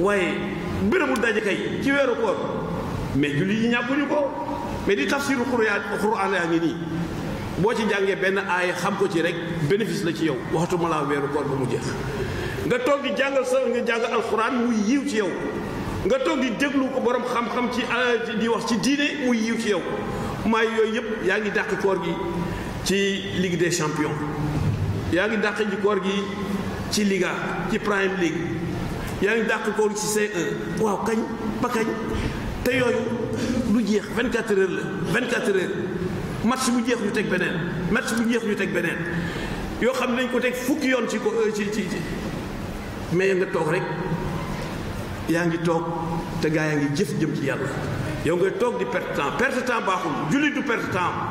waaye bërëbul daje kay ci weeru koor mais julli yi ñàkkuñu ko mais di tafsiru xuraan xuraan yaa ngi nii boo ci jàngee benn aaya xam ko ci rek bénéfice la ci yow waxatuma laa weeru koor ba mu jeex nga toog di jàngal sa nga jàngal alxuraan muy yiw ci yow nga toog di déglu ko borom xam-xam ci di wax ci diine muy yiw ci yow maay yooyu yëpp yaa ngi dàq koor gi ci Ligue des champions yaa ngi dàq ji koor gi ci Liga ci Prime League yaa ngi dàq koor gi ci C1 waaw kañ ba kañ te yooyu lu jeex 24 heures la 24 heures match bu jeex ñu teg beneen match bu jeex ñu teg beneen yoo xam ne dañ ko teg fukki yoon ci ko ci ci mais nga toog rek yaa ngi toog te gaa yaa ngi jëf jëm ci yàlla yow ngay toog di perte temps perte temps baaxul jullit du perte temps